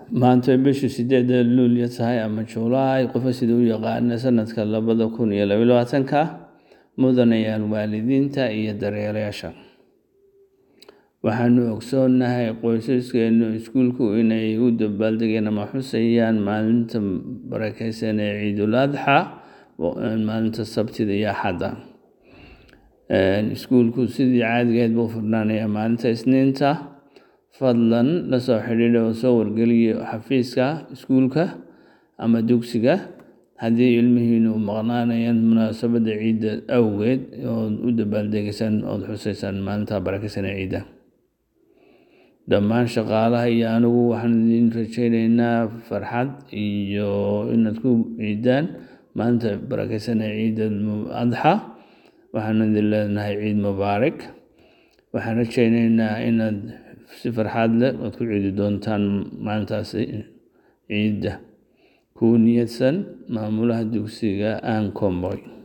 maanta bishii sideedda luulyo tahay ama juulaay qofa sida u yaqaana sanadka labada kun iyo labaiyo labaatanka mudanayaal waalidiinta iyo daryeelayaasha waxaanu ogsoonnahay qoysaskeenu iskuulku inay u dabaaldegeen ama xusayaan maalinta barakeysan ee ciidul adxa maalinta sabtida iyo axadda iskuulku sidii caadigeed buu furnaanayaa maalinta isniinta fadlan la soo xidhiidha oo soo wargeliya xafiiska iskuulka ama dugsiga haddii ilmihiinu maqnaanayaan munaasabadda ciidda awgeed ood u dabaaldegaysaan ood xusaysaan maalinta barakeysan ee ciidda dhammaan shaqaalaha iyo anigu waxaan idin rajaynaynaa farxad iyo inaad ku ciidaan maalinta barakeysan ee ciidda adxa waxaan idin leenahay ciid mubaarak waxaan rajaynaynaa inaad si farxad leh ood ku ciidi doontaan maalintaasi ciidda ku niyadsan maamulaha dugsiga aan komboy